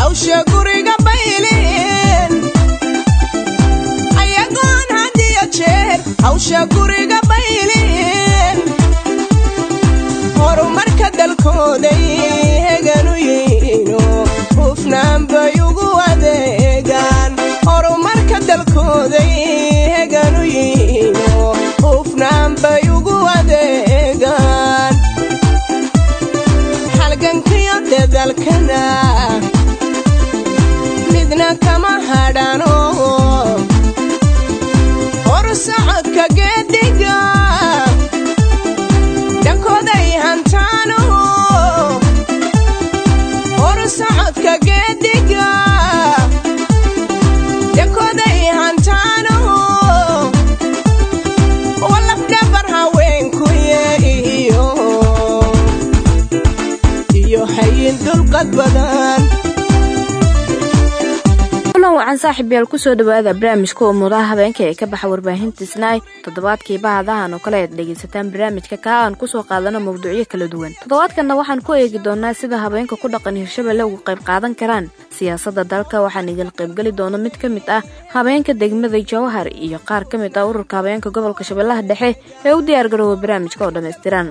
hawsha guriga baylin ayagoon hadiyo jeer hawsha guriga baylin horumarka dalkooday heganu yihiino hufnaan bay ugu adeegaan horumarka dalkooday heganu yihiino hufnaan bay ugu adeegaan halgankiyo dadalkana midna kama hadhano horsocodka geediga dhankooday hantaano horsocodka geediga dhankooday hantaano walafdhabar haweenkuye iyo iyo hayin dulqad badan kulan wacan saaxiib yaal kusoo dhawaada barnaamijka umuudaha habeenka ee ka baxa warbaahinta snaai toddobaadkii bahadahan oo kale aad dhegaysataan barnaamijka kaa aan kusoo qaadano mawduucyo kala duwan toddobaadkanna waxaan ku eegi doonaa sida habeenka ku dhaqan hirshabelle uga qayb qaadan karaan siyaasadda dalka waxaan idil qaybgeli doona mid ka mid ah habeenka degmada jawhar iyo qaar ka mid ah ururka habeenka gobolka shabeellaha dhexe ee u diyaargaroowa barnaamijka oo dhammaystiran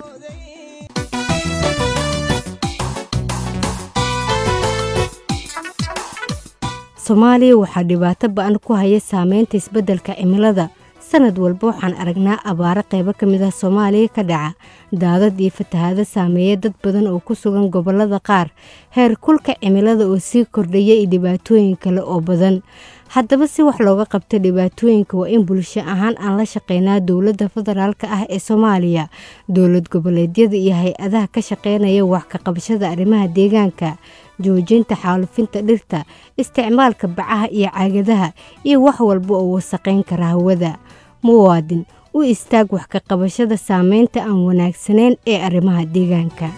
soomaaliya waxaa dhibaato ba-an ku haya saameynta isbeddelka cimilada sanad walba waxaan aragnaa abaaro qaybo ka mid ah soomaaliya ka dhaca daadad iyo fatahaado saameeya dad badan oo ku sugan gobollada qaar heer kulka cimilada oo sii kordhaya iyo dhibaatooyin kale oo badan haddaba si wax looga qabto dhibaatooyinka waa in bulsho ahaan aan la shaqeynaa dowladda federaalk ah ee soomaaliya dowlad goboleedyada iyo hay-adaha ka shaqeynaya wax ka qabashada arrimaha deegaanka joojinta xaalufinta dhirta isticmaalka bacaha iyo caagadaha iyo wax walba oo wasaqayn kara hawada muwaadin u istaag wax ka qabashada saameynta aan wanaagsanayn ee arrimaha deegaanka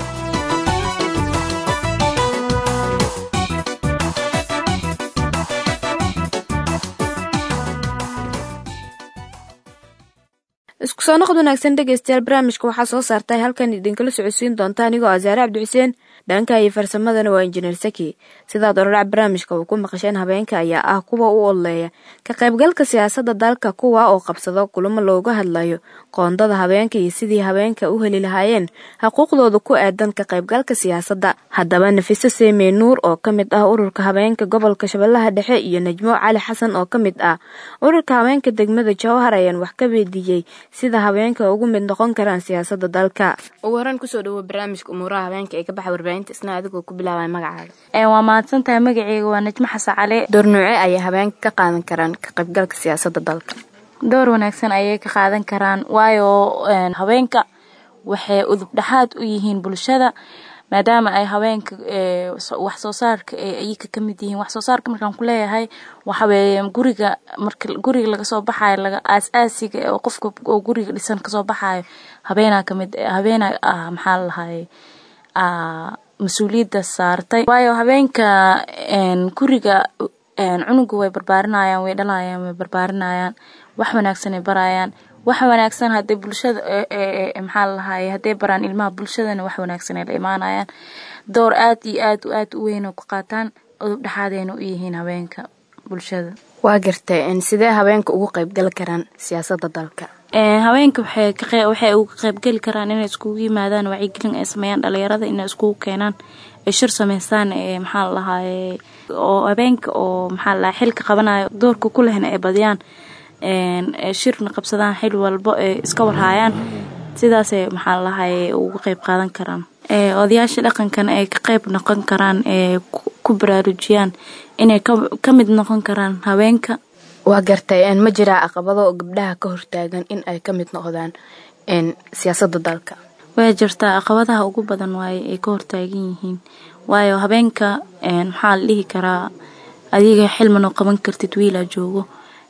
isku soo noqod wanaagsan dhegaystayaal barnaamijka waxaa soo saartay halkan idinkala socodsiin doonta anigoo asaare cabdi xuseen dhanka iyo farsamadana waa injineer saki sidaad orarac barnaamijka uu ku maqasheen habeenka ayaa ah kuwa u odleeya ka qaybgalka siyaasadda dalka kuwa oo qabsado kulamo looga hadlayo qoondada habeenka iyo sidii habeenka u heli lahaayeen xuquuqdooda ku aadan ka qaybgalka siyaasadda haddaba nafiso seemey nuur oo ka mid ah ururka habeenka gobolka shabeellaha dhexe iyo najmo cali xasan oo ka mid ah ururka habeenka degmada jawhar ayaan wax ka weydiiyey sida habeenka ugu mid noqon karaan siyaasada dalka ugu horeen kusoo dhawo barnaamijka umuuraha habeenka ee ka baxa warbaahinta isna adigoo ku bilaabaya magacaaga waa mahadsantahay magaceyga waa najmo xasan cali door noocee ayay habeenka ka qaadan karaan ka qaybgalka siyaasada dalka door wanaagsan ayay ka qaadan karaan waayo haweenka waxay udub dhexaad u yihiin bulshada maadaama ay haweenka wax soo saarka ayaka ka mid yihiin wax soo saarka markaan ku leeyahay waxaweeye guriga marka guriga laga soo baxayo laga aas-aasiga oo qofka oo guriga dhisan kasoo baxayo habeenaa kamid habeenaa ah maxaa la lahaye mas-uuliyadda saartay waayo habeenka guriga cunuga way barbaarinayaan way dhalayaan way barbaarinayaan wax wanaagsan ay barayaan wax wanaagsan hadee bulshada maxaa lalahaye hadday baraan ilmaha bulshadana wax wanaagsan ay la imaanayaan door aad iyo aad aad u weyn oo ku qaataan udub dhexaadayna u yihiin haweenka bulshada waa gartay sidee habeenka ugu qaybgali karaan siyaasada dalka haweenka waxay uga qaybgeli karaan inay iskugu yimaadaan wacyigelin ay sameeyaan dhalinyarada inay iskugu keenaan ay shir sameystaan maxaa lalahaye oo habeenka oo maxaa lalahay xilka qabanayo doorka ku lehna ay badiyaan shirna qabsadaan xil walbo ay iska warhaayaan sidaasay maxaa lalahaye uga qayb qaadan karaan odayaasha dhaqankana ay ka qayb noqon karaan ee ku baraarujiyaan inay ka mid noqon karaan haweenka waa gartay ma jiraa caqabado oo gabdhaha ka hortaagan in ay ka mid noqdaan siyaasada dalka way jirtaa caqabadaha ugu badan waaye ay ka hortaagan yihiin waayo habeenka maxaa la dhihi karaa adiga xilmanoo qaban kartid wiilaa joogo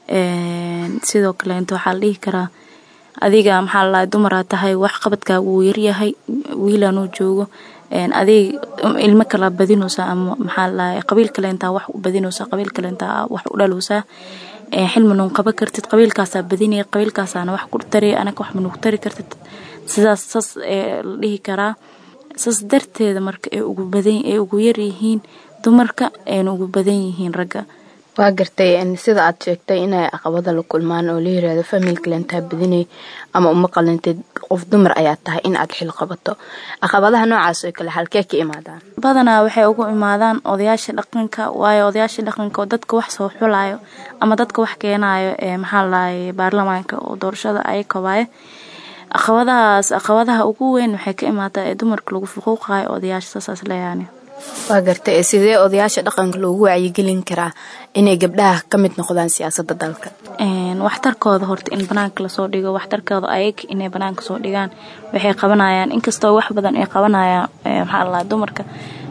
sidoo kaleento waxaa la dhihi karaa adiga maxaa lalahay dumaraa tahay wax qabadkaaga wuu yaryahay wiilanuu joogo adig ilmo kala badinaysaa ama maxaa lalahay qabiil kaleentaa wax u badinaysaa qabiil kaleentaa wax u dhalowsaa xilmanuun qaba kartid qabiilkaasaa badinaya qabiilkaasaana wax ku tari anaga wax manugu tari kartid sidaas saas la dhihi karaa saas darteeda marka ay ugu badan ay ugu yaryihiin dumarka ayna ugu badan yihiin ragga waa gartay sida aad sheegtay inay caqabada la kulmaan oo la yiraahdo familka lentaa badinay ama uma qalintid qof dumar ayaa tahay in aad xil qabato caqabadaha noocaas oo kale halkee ka imaadaan badanaa waxay ugu imaadaan odayaasha dhaqanka waayo odayaasha dhaqanka oo dadka wax soo xulayo ama dadka wax keenayo ee maxaa ladahay baarlamaanka oo doorashada ay kabaayo caqabadahaas caqabadaha ugu weyn waxay ka imaataa ee dumarka lagu fuquuqayo odayaasha saasaas leeyaani waa gartay sidee odayaasha dhaqanka loogu wacyigelin karaa inay gabdhaha ka mid noqdaan siyaasada dalka waxtarkooda horta in banaanka lasoo dhigo waxtarkooda ayag inay banaanka soo dhigaan waxay qabanayaan inkastoo wax badan ay qabanayaan maxaa ladaha dumarka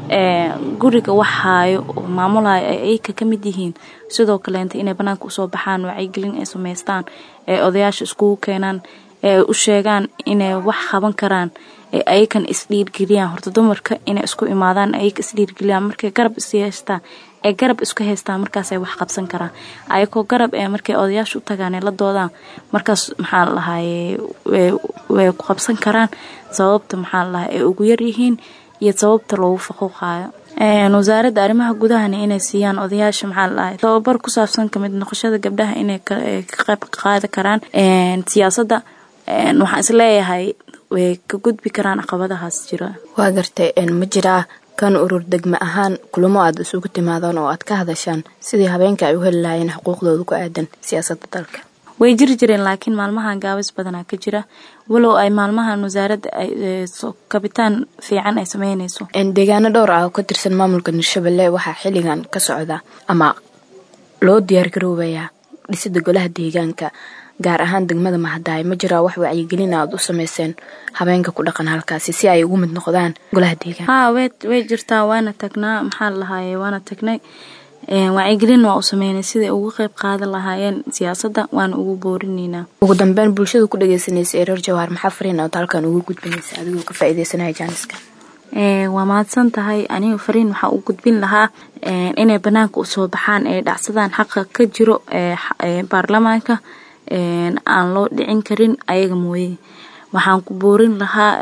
guriga wax haayo oo maamulayo ay ayagka ka mid yihiin sidoo kaleenta inay banaanka usoo baxaan wacyigelin ay samaystaan ee odayaasha iskugu keenaan ee u sheegaan inay wax qaban karaan ee ayakan isdhiirgeliyaan horta dumarka inay isku imaadaan ayaga isdhiirgeliyaan markay garab is yeestaan ee garab isku haystaan markaasay wax qabsan karaan ayakoo garab ee markay odayaasha u tagaan ee la doodaan markaas maxaa la dhahaye way ku qabsan karaan sababta maxaa la dhahay ay ugu yaryihiin iyo sababta loogu faquuqaayo wasaaradda arrimaha gudahana inay siiyaan odayaasha maxaa la dhahay tababar ku saabsan kamid noqoshada gabdhaha inay ka qayb qaadi karaan siyaasadda waxaan isleeyahay way ka gudbi karaan caqabadahaas jira waa gartay ma jiraa kan urur degme ahaan kulamo aad isugu timaadaan oo aad ka hadashaan sidii habeenka ay u heli lahaayeen xuquuqdooda ku aadan siyaasadda dalka way jiri jireen laakiin maalmahan gaabis badanaa ka jira walow ay maalmahan wasaaradda kabitaan fiican ay sameynayso deegaano dhowr ah oo ka tirsan maamulka hirshabelle waxaa xilligan ka socda ama loo diyaargaroobayaa dhisida golaha deegaanka gaar ahaan degmada mahadaay ma jiraa wax wacyigelin aad u sameyseen habeenka ku dhaqan halkaasi si ay ugu mid noqdaan golaha deegaanka haa way jirtaa waana tagnaa maxaa lahaye waana tagnay wacyigelin waa u sameynay siday ugu qeyb qaadan lahaayeen siyaasadda waana ugu boorineynaa ugu dambeyn bulshada ku dhageysanaysa ee reer jawaar maxaa fariin ood halkan ugu gudbinaysa adigoo ka faaideysanaya jaaniska waa mahadsan tahay aniga fariin waxaa u gudbin lahaa inay banaanka usoo baxaan ee dhacsadaan xaqa ka jiro ee baarlamaanka aan loo dhicin karin ayaga mooye waxaan ku boorin lahaa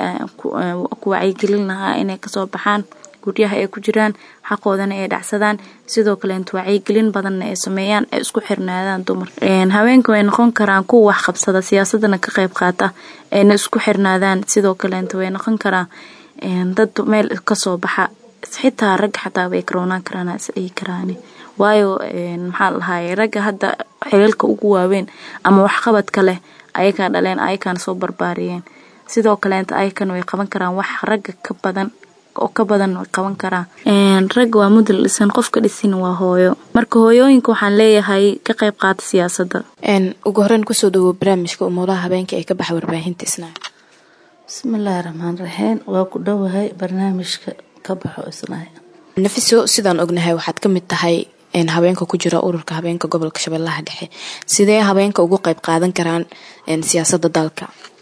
ku wacyigelin lahaa inay kasoo baxaan guryaha ay ku jiraan xaqoodana ay dhacsadaan sidoo kaleent wacyigelin badanna ay sameeyaan ay isku xirnaadaan dumar haweenka way noqon karaan kuwa wax qabsada siyaasadana ka qayb qaata ayna isku xirnaadaan sidoo kaleent way noqon karaan dad meel kasoo baxa xitaa ragga xataa way karoonaan karaan isdhigi karaan waayo maxaa lahaye ragga hadda xilalka ugu waaweyn ama waxqabadka leh ayakaa dhaleen ayakaana soo barbaariyeen sidoo kaleenta ayakan way qaban karaan wax ragga ka badan oo ka badan way qaban karaan ragga waa mudal dhisan qofka dhisin waa hooyo marka hooyooyinka waxaan leeyahay ka qayb qaata siyaasadda ugu horeyn kusoo dhawow barnaamijka umuulaha habeenka ee ka baxa warbaahinta isnaa bismillaahi raxmaan raxiim waa ku dhowahay barnaamijka ka baxo isnaa nafiso sidaan ognahay waxaad ka mid tahay habeenka ku jira ururka habeenka gobolka shabeellaha dhexe sidee habeenka ugu qayb qaadan karaan siyaasadda dalka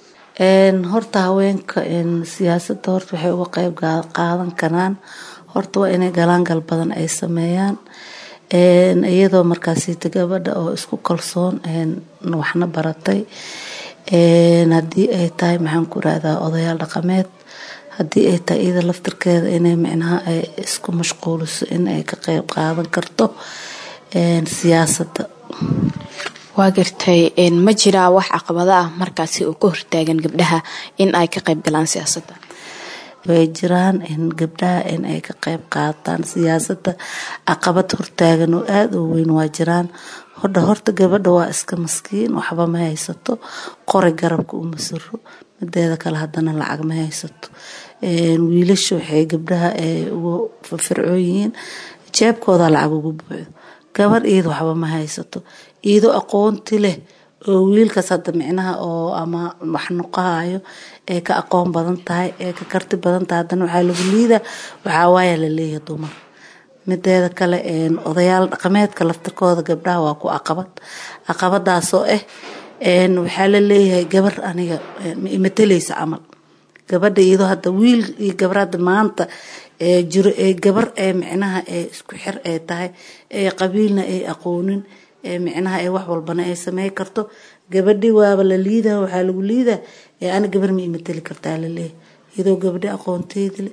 horta haweenka siyaasadda horta waxay uga qayb qaadan karaan horta waa inay galaangal badan ay sameeyaan iyadoo markaasita gabadha oo isku kalsoon waxna baratay haddii ay tahay maxaan ku rahdaa odayaal dhaqameed haddii ay tahay iyada laftirkeeda inay micnaha ay isku mashquuliso in ay ka qayb qaadan karto siyaasadda waa gartay ma jiraa wax caqabado ah markaasi oo ka hortaagan gabdhaha in ay ka qayb galaan siyaasadda way jiraan in gabdhaha in ay ka qayb qaataan siyaasadda caqabad hortaagan oo aada u weyn waa jiraan hodha horta gabadha waa iska maskiin waxba ma haysato qori garabka uma siro mideeda kale haddana lacag ma haysato wiilasha waxay gabdhaha ugu firfircoon yihiin jeebkooda lacag ugu buuxdo gabar iyada waxba ma haysato iyadoo aqoonti leh oo wiilkaas hadda micnaha oo ama wax noqohayo ee ka aqoon badan tahay ee ka karti badan tahay haddana waxaa lagu liida waxaa waaya la leeyahay dumar mideeda kale odayaal dhaqameedka laftirkooda gabdhaha waa ku caqabad caqabadaasoo ah waxaa la leeyahay gabar aniga imateleysa camal gabadha iyadoo hadda wiil iyo gabar hadda maanta jiro ee gabar ee micnaha ee isku xir ee tahay ee qabiilna ay aqoonin ee micnaha ee wax walbana ay samey karto gabadhi waaba la liida waxaa lagu liida ee ani gabar ma imateli kartaa laleeyahay iyadoo gabadhi aqoonteedi leh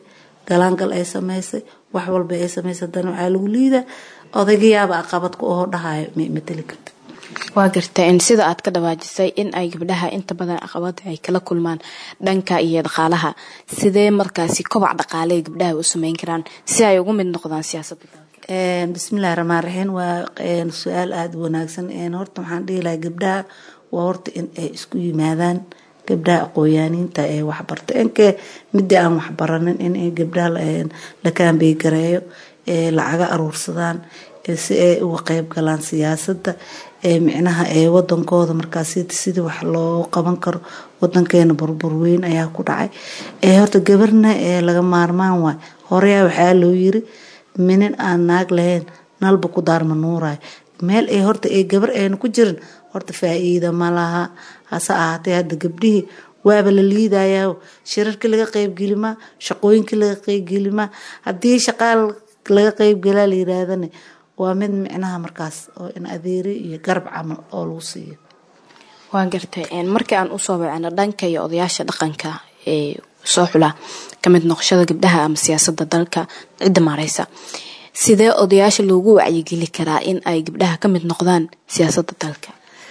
galaangal ay samaysay wax walba ay samaysay haddana waxaa lagu liidaa odaygayaaba aqabad ku oo dhahayo ma mateli karta waa garta in sida aad ka dhawaajisay in ay gabdhaha inta badan caqabada ay kala kulmaan dhanka iyo dhaqaalaha sidee markaasi kobac dhaqaale ay gabdhaha u sameyn karaan si ay ugu mid noqdaan siyaasadda dalka bismillahi raxmaan raxiim waa su-aal aada u wanaagsan horta waxaan dhihi lahaa gabdhaha waa horta in ay isku yimaadaan gabdhaha aqooyaaniinta ee waxbarta inkee midii aan waxbaranin in gabdhaha la kaambey gareeyo lacaga aruursadaan si ay uga qeyb galaan siyaasadda micnaha ee wadankooda markaas sidii wax loo qaban karo wadankeena burbur weyn ayaa ku dhacay horta gabarna laga maarmaan waay horeyaa waxaa loo yiri minin aan naag lahayn nalba ku daarma nuurayo meel ay horta ay gabar ayna ku jirin horta faa-iida ma laha hase ahaatee hadda gabdhihii waaba la liidayaa shirarkii laga qeybgelimaa shaqooyinkii laga qeybgelimaa haddii shaqaal laga qeybgelaa la yiraahdane waa mid micnaha markaas oo in adeeri iyo garab camal oo lagu siiyo waa gartay markii aan usoo wacno dhanka iyo odayaasha dhaqanka ee soo xula kamid noqoshada gabdhaha ama siyaasada dalka cidda maareysa sidee odayaasha loogu wacyigeli karaa in ay gabdhaha kamid noqdaan siyaasada dalka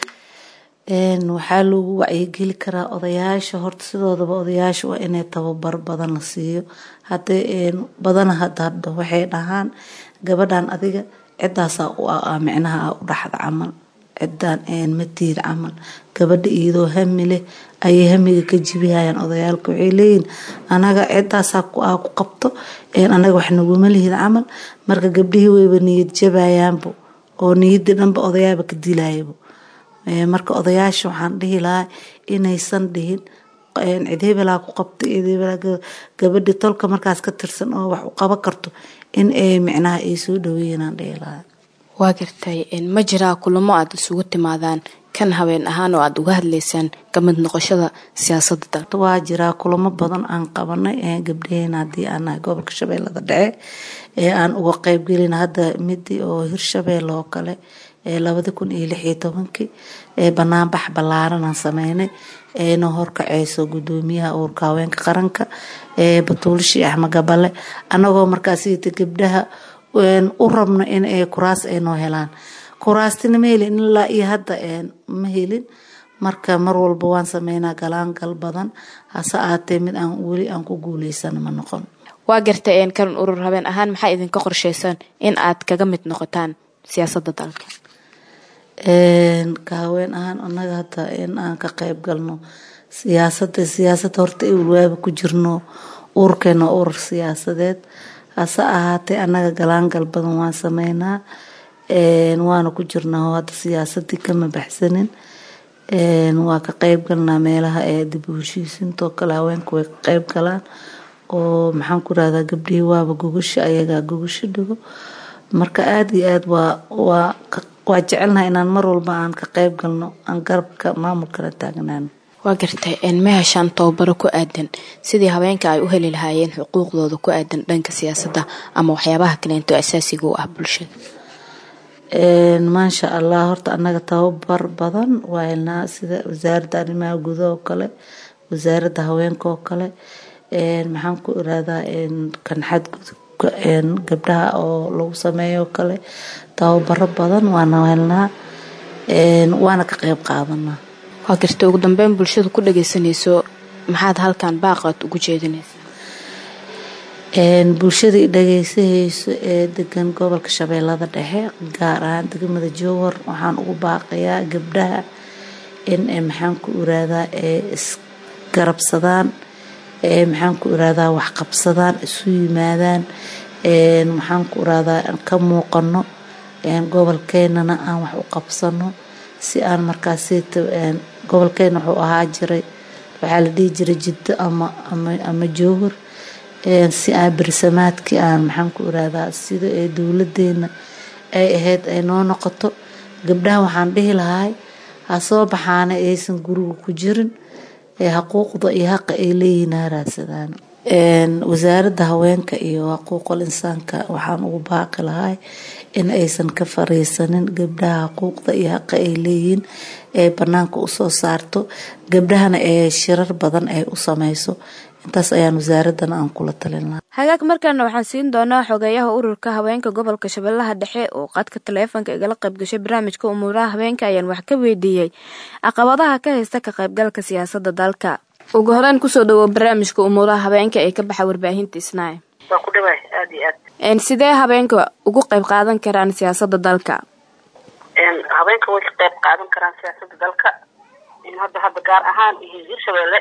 waxaa loogu wacyigeli karaa odayaasha horta sidoodaba odayaasha waa inay tababar badan la siiyo hadee badana hada hadda waxay dhahaan gabadhan adiga cidaasaa micnaha u dhaxda camal cidaan matiid camal gabadha iyadoo hami leh ayay hamiga ka jibihayaan odayaalka waxay leeyihin anaga cidaasaa ku qabto anaga wax naguma lihid camal marka gabdhihii wayba niyad jabayaanbo oo niyadii dhanba odayaaba ka dilayabo marka odayaasha waxaan dhihi lahaa inaysan dhihin cid hebelaa ku qabto gabadhi tolka markaas ka tirsan oo wax u qaban karto in ay micnaha ay soo dhaweeyanaan dhihi lahaa waa gartay ma jiraa kulamo aad isugu timaadaan kan habeen ahaan oo aada uga hadlaysaan kamid noqoshada siyaasada dalka waa jiraa kulamo badan aan qabanay gabdhaheena haddii aan nahay gobolka shabeellada dhexe ee aan uga qeybgelin hadda midii oo hirshabeelle oo kale labadi kun iyo lix iyo tobankii banaanbax ballaaran aan sameynay eena horkaceyso gudoomiyaha uurka haweenka qaranka batuulishi axmed gabale anagoo markaasita gabdhaha u rabno in kuraas ay noo helaan kuraastina ma helin ilaa iyo hadda ma helin marka mar walba waan sameynaa galaangal badan hase aatee mid aan weli aan ku guuleysana ma noqon waa gartay kalan urur habeen ahaan maxaa idinka qorsheysan in aad kaga mid noqotaan siyaasada dalka ka haween ahaan anaga hata in aan ka qeyb galno siyaasada siyaasada horta waaba ku jirno urkeena urur siyaasadeed hase ahaatee anaga galaangal badan waan sameynaa waana ku jirnaa hadda siyaasadii kama baxsanin waa ka qeyb galnaa meelaha ee dib u heshiisintoo kale haweenka way ka qeyb galaan oo maxaan ku rahdaa gabdhihii waaba gogasha ayagaa gogasho dhigo marka aada iyo aada waa waa waa jecelnaha inaan mar walba aan ka qeyb galno aan garabka maamulkala taagnaano waa gartay ma heshaan tababaro ku aadan sidii haweenka ay u heli lahaayeen xuquuqdooda ku aadan dhanka siyaasadda ama waxyaabaha kaleento asaasiga u ah bulshada maasha allah horta anaga tababar badan waa helnaa sida wasaaradda arrimaha gudaha oo kale wasaaradda haweenka oo kale maxaan ku iraadaa kan xadgudubka gabdhaha oo lagu sameeyo kale tababaro badan waana helnaa waana ka qeyb qaadanaa waa garta ugu dambeyn bulshada ku dhageysanayso maxaad halkan baaqaad ugu jeedinaysaa bulshada dhageysahayso ee degan gobolka shabeellada dhexe gaar ahaan degmada jowhar waxaan ugu baaqayaa gabdhaha in maxaan ku iraadaa ee isgarabsadaan ee maxaan ku iraadaa waxqabsadaan isu yimaadaan maxaan ku iraadaa ka muuqano gobolkeenana aan wax u qabsano si aan markaasita gobolkeena wuxuu ahaa jiray waxaa la dhihi jiray jiddo ama ama jowhar si aan bersamaadkii aan maxaan ku iraadaa sida ee dowladeena ay ahayd ay noo noqoto gabdhaha waxaan dhihi lahay ha soo baxaana aysan guriga ku jirin xuquuqda iyo haqa ay leeyihiin ha raadsadaan wasaaradda haweenka iyo xuquuqul insaanka waxaan ugu baaqi lahay in aysan ka fariisanin gabdhaha xuquuqda iyo haqa ay leeyihiin ee banaanka usoo saarto gabdhahana ee shirar badan ay u sameyso intaas ayaan wasaaradana aan kula talin lahaa hagaag markaana waxaan siin doonaa xogeeyaha ururka haweenka gobolka shabeellaha dhexe oo qadka taleefonka igala qayb gashay barnaamijka umuuraha haweenka ayaan wax ka weydiiyey caqabadaha ka haysta ka qaybgalka siyaasadda dalka ugu horeyn kusoo dhawow barnaamijka umuuraha haweenka ee ka baxa warbaahinta isnaaye waa ku dhawaay aada iyo aad sidee habeenka ugu qayb qaadan karaan siyaasadda dalka habeenka way ka qayb qaadan karaan siyaasadda dalka hadda hadda gaar ahaan hirshabeelle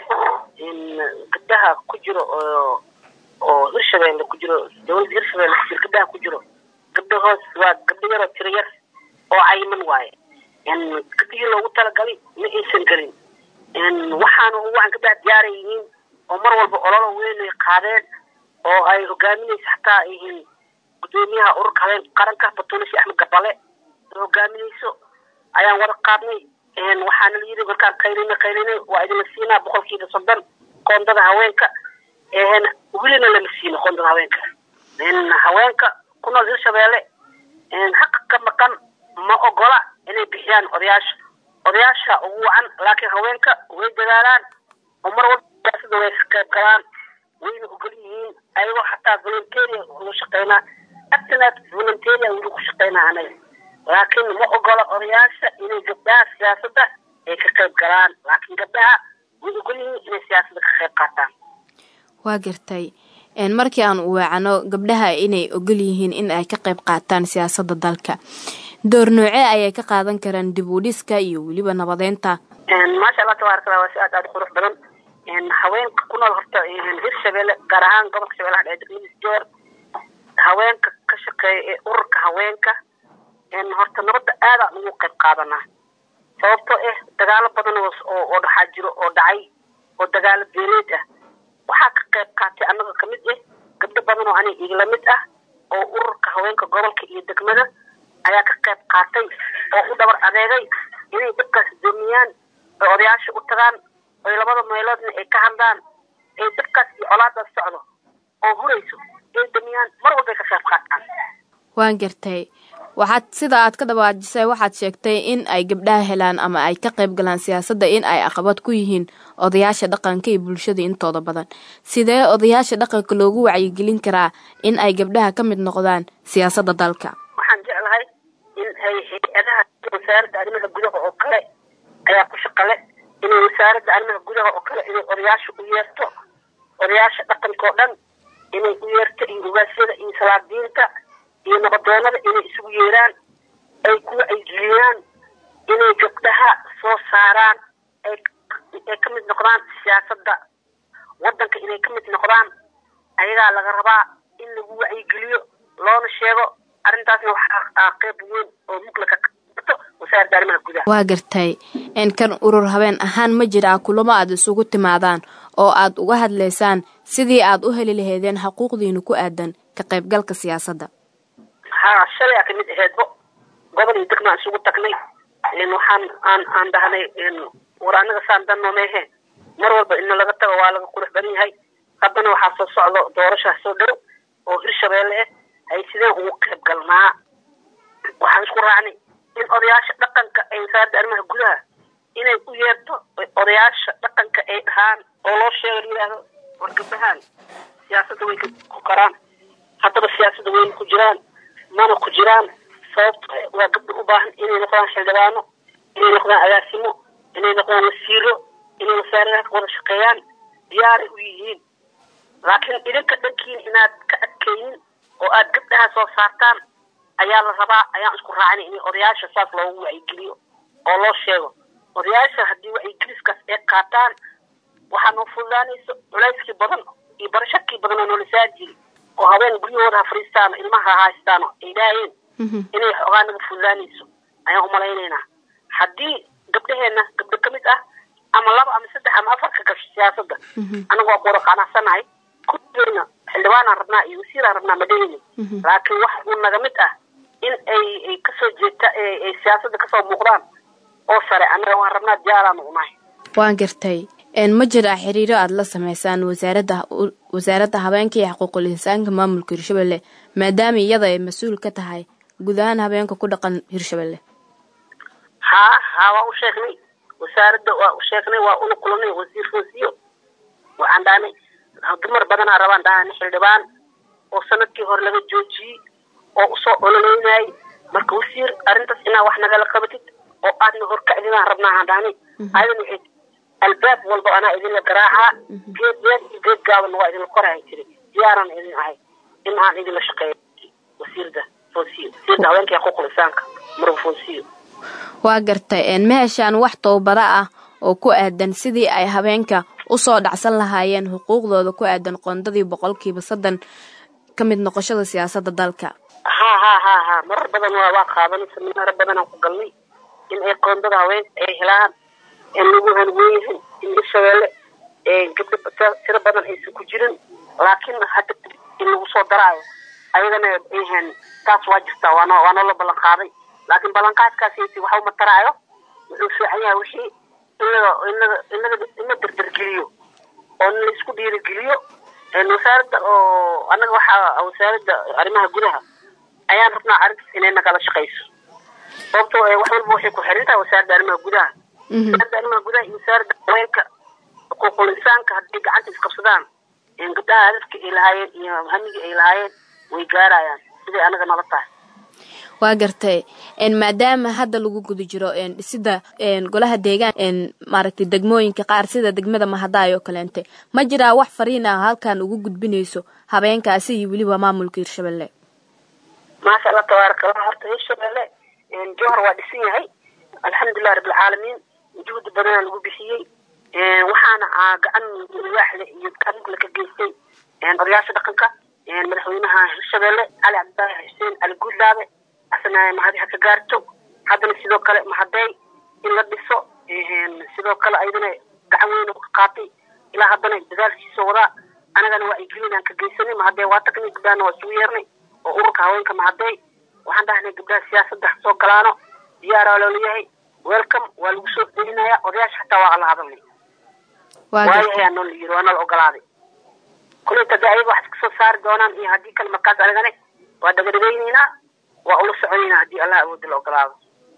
gabdaha ku jiro oo oo hirshabeelle ku jiro dawladda hirshabeelle ku jiro gabdaha ku jiro gabdha hoos waa gabdho yaroo tiro yar oo cayiman waaye gabdhihii loogu talagalay ma aysan gelin waxaana waxaan gabdhaha diyaaran yihiin oo mar walba ololo weyn ay qaadeen oo ay hogaaminaysa xataa ay yihiin gudoomiyaha ururka habeen qaranka batuulishi axmed gabale oo hogaaminayso ayaan wada qaadnay waxaana la yidhi markaan qaylinay qaylinay waa idinla siinaa boqolkiiba soddon qoondada haweenka welina lama siino qoondada haweenka haweenka ku nool hirshabeelle xaqa ka maqan ma ogola inay bixiyaan odayaasha odayaasha ugu wacan laakiin haweenka way dadaalaan oo mar walba siyaasada way ka qayb galaan wayna ogol yihiin ayagoo xataa volunteeria ugu shaqeynaa actinaad volunteeria weli ku shaqeynaa anaga laakiin ma ogola odayaasha inay gabdhaha siyaasadda ay ka qayb galaan laakiin gabdhaha way ogol yihiin inay siyaasadda ka qayb qaataan waa gartay markii aan u weecano gabdhaha inay ogol yihiin in ay ka qayb qaataan siyaasadda dalka door noocee ayay ka qaadan karaan dib u dhiska iyo weliba nabadeynta maasha allah tabaaraka allah waa si aad aada u qurux badan haweenka ku nool horta hirshabeelle gaar ahaan gobolka shabeellaha dhexe degmadiis joor haweenka ka shaqeeya ee ururka haweenka horta nabadda aadaan ugu qayb qaadanaa sababtoo ah dagaalo badan oo oo dhaxaa jiro oo dhacay oo dagaalo beeleed ah waxaa ka qayb qaatay annaga ka mid ah gabdho badan oo aniga igala mid ah oo ururka haweenka gobolka iyo degmada ayaa ka qayb qaatay oo u dhabar adeegay inay dadkaas doomiyaan oy odayaasha u tagaan oy labada meeloodna ay ka hadlaan ay dadkaas iyo colaadaas socdo oo hurayso ay damiyaan mar walbay ka qayb qaataan waan gartay waxaad sida aad ka dhawaajisay waxaad sheegtay in ay gabdhaha helaan ama ay ka qayb galaan siyaasadda in ay caqabad ku yihiin odayaasha dhaqanka iyo bulshada intooda badan sidee odayaasha dhaqanka loogu wacyigelin karaa in ay gabdhaha ka mid noqdaan siyaasadda dalka waxaan jeclahay in ay hay-adaha wasaaradda arrimaha gudaha oo kale ayaa ku shaqale inay wasaaradda arrimaha gudaha oo kale inay odayaasha u yeerto odayaasha dhaqanka oo dhan inay u yeerto iyo ugaasyada iyo salaadiinta iyo nabadoonada inay isugu yeeraan ay ku wacyigeliyaan inay gabdhaha soo saaraan ay ay ka mid noqdaan siyaasadda waddanka inay ka mid noqdaan ayagaa laga rabaa in lagu wacyigeliyo loona sheego arrintaasna waxaa qeyb weyn oo mugla ka qato wasaaradda arrimaha gudaha waa gartay kan urur habeen ahaan ma jiraa kulamo aad isugu timaadaan oo aad uga hadlaysaan sidii aad u heli laheedeen xuquuqdiina ku aadan ka qaybgalka siyaasadda haa shalay aa kamid aheedbo gobol iyo degmaan isugu tagnay waxaan aan aan dhahnay war anaga saan danno meehe mar walba ina laga tago waa laga qurux badan yahay haddana waxaa soo socdo doorashaa soo dhow oo hirshabeelle ah ay sideen ugu qayb galnaa waxaan isku raacnay in odayaasha dhaqanka ay wasaaradda arrimaha gudaha inay u yeerto odayaasha dhaqanka ay dhahaan oo loo sheego la yidhaahdo war gabdhahaan siyaasadda way ku karaan haddaba siyaasadda wayna ku jiraan mana ku jiraan sababto waa gabdho u baahan inay noqdaan xildhibaano inay noqdaan agaasimo inay noqdaan wasiiro inay wasaaradaha ka wada shaqeeyaan diyaaray u yihiin laakiin idinka dhankiin inaad ka adkaynin oo aad gabdhaha soo saartaan ayaa la rabaa ayaan isku raacnay in odayaasha saas loogu wacyigeliyo oo loo sheego odayaasha haddii wacyigeliskaas ay qaataan waxaa noo fududaanayso culayskii badan iyo barashakii badan oo noola saari jiri oo habeen guryahooda ha fariistaan ilmaha ha haystaan ay dhaayeen inay xoogaa naga fududaanayso ayaan umalaynaynaa haddii gabdhaheenna gabdho ka mid ah ama laba ama saddex ama afar ka gasho siyaasadda anaga waa ku wada qanacsanahay kulligeyna xildhibaanaan rabnaa iyo wasiiraan rabnaa madaheyne laakiin wax uu naga mid ah in ay ay kasoo jeeta ay siyaasadda kasoo muuqdaan oo sare annaga waan rabnaa diyaaraanu unahay waan gartay ma jiraa xiriiro aada la sameysaan wasaaradda wasaaradda habeenka iyo xuquuqul insaanka maamulka hirshabelle maadaama iyada ay mas-uul ka tahay guud ahaan habeenka ku dhaqan hirshabelle haa haa waa u sheegnay wasaaradda waa u sheegnay waa una kulanay wasiir foosiyo waxaan dhahnay dumar badanaa rabaan dhahaan xildhibaan oo sanadkii hore laga joojiyey oo usoo ololeynayay marka wasiir arrintaas inaa wax nagala qabatid oo aadna horkacdinaan rabnaahaan dhahni ayadan waxay albaab walba anaa idinla garaacaa geed dheer iyo geed gaabanna waa idinla korahay jiri diyaaran idin ahay in aan idinla shaqeeyo wasiirda fonsiyo wasiirda haweenka xuquuqul insaanka marwa fonsiyo waa gartay ma heshaan wax towbada ah oo ku aadan sidii ay habeenka usoo dhacsan lahaayeen xuquuqdooda ku aadan qoondadii boqolkiiba soddon ka mid noqoshada siyaasadda dalka ha ha ha ha marar badan waa waa qaadanay seminaaro badanaan ku galnay in ay qoondada haweenka ay helaan in lagu hanweeyahay in ishabeelle gabdho tiro badan aysan ku jirin laakiin hadda in lagu soo daraayo ayadana ayhan taas waa jirtaa waano waa noo la ballan qaaday laakiin ballanqaadkaasi waxa uma taraayo wuxuu fiican yahay wixii inaga inaga inaga ina dardargeliyo oo in la isku dhiirigeliyo wasaaradda oo annaga waxaa wasaaradda arrimaha gudaha ayaan rabnaa arrintaas inay nagala shaqayso sababtoo wax walba waxay ku xiran tahay wasaaradda arrimaha gudaha wasaaradda arrimaha gudaha iyo wasaaradda haweenka xuquuqul insaanka hadday gacanta isqabsadaan gabdhaha hadafka ay lahaayeen iyo hamigii ay lahaayeen way gaarayaan siday anaga nala tahay waa gartay maadaama hadda lagu guda jiro dhisida golaha deegaan maaragtay degmooyinka qaar sida degmada mahadaay oo kaleente ma jiraa wax fariin ah halkan ugu gudbinayso habeenkaasi iyo weliba maamulka hirshabelle maasha allah tabaaraka allah horta hirshabelle jowhar waa dhisan yahay alxamdulilah rabbilcaalamiin juhdi badanaa lagu bixiyey waxaana gacan waaxle iyo gacanla ka geystay odayaasha dhaqanka madaxweynaha hirshabelle cali cabdilaahi xuseen cali guudlaabe asna mahadi ha ka gaarto haddana sidoo kale mahaday in la dhiso sidoo kale ayadana gacan weyn ka qaatay ilaa haddana dadaalkiisa wadaa anagana waa igelin aan ka geysanay mahaday waa tagnay gabdhahana waa isugu yeernay oo ururka haweenka mahaday waxaan dhahnay gabdhaha siyaasadda ha soo galaano diyaaraa loolayahay welcome waa lagu soo celinaya odayaasha xataa waa la hadalnay waayahay anoo la yiri waa nala ogolaaday kulayta de ayaga wax iska soo saari doonaan iyo haddii kale markaas anagane waa dhagadhagaynaynaa waa ula soconaynaa haddii allah awoodda la ogolaado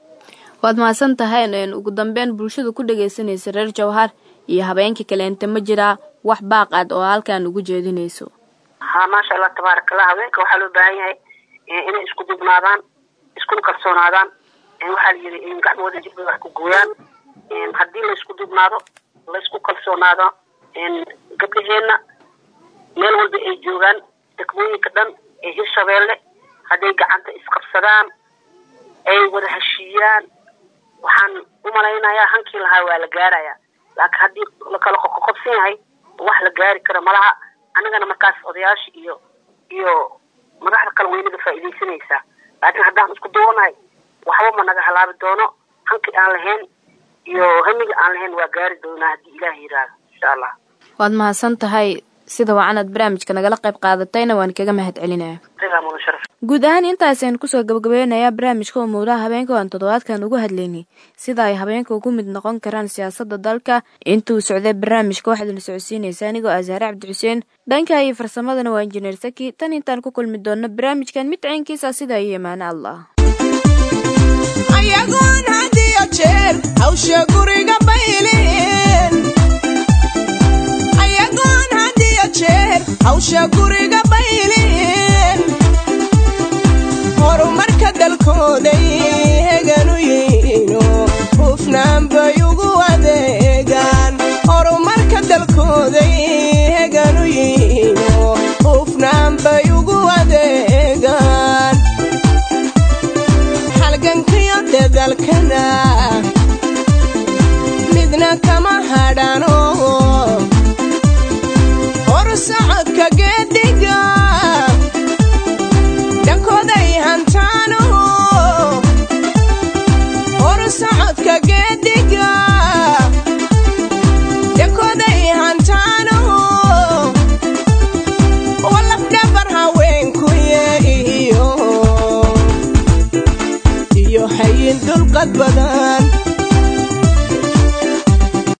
waad mahadsan tahay ugu dambeyn bulshada ku dhagaysanaysa reer jawhar iyo habeenka kaleente ma jiraa wax baaq aad oo halkan ugu jeedinayso ha maasha allah tabaaraka allah haweenka waxaa loo baahan yahay inay isku dubnaadaan iskuna kalsoonaadaan waxaa la yidhi in gacmooda jirbay wax ku gooyaan haddii laysku dubnaado laysku kalsoonaado gabdhaheenna meel walba ay joogaan degmooyinka dhan ee hirshabeelle hadday gacanta isqabsadaan ay wada heshiiyaan waxaan u malaynayaa hankii lahaa waa la gaarayaa laakiin haddii lakala qoqoqobsan yahay wax la gaari karo malaha annagana markaas odayaasha iyo iyo madaxda kale weynaga faa'iidaysanaysaa laakiin haddaan isku duwanahay waxba ma naga halaabi doono hankii aan lahayn iyo hamiga aan lahayn waa gaari doonaa haddii ilaah yidhaahdo insha allah waad mahadsan tahay sida wacanad barnaamijka nagala qayb qaadatayna waan kaga mahad celinaya guud ahaan intaasaynu kusoo gabagabeynayaa barnaamijka umuuraha habeenka aan toddobaadkan ugu hadlaynay sida ay habeenka ugu mid noqon karaan siyaasadda dalka intuu socday barnaamijka waxaadna socodsiinaysa anigoo asaare cabdi xuseen dhanka iyo farsamadana waa injineer saki tan intaan ku kulmi doonno barnaamijkan mid caynkiisa sida iyo imaano allah ayagoon had iyo jeer hawsha guriga bayleen ayagoon had iyo jeer hawsha guriga bayleen horumarka dalkooday heganu yihiino hufnaan bay ugu adeegaan horumarka dalkooday heganu yihiino hufnaan bay ugu adeegaan halgankiyo dadalkana midna kama hadhano hor socodka geedhiga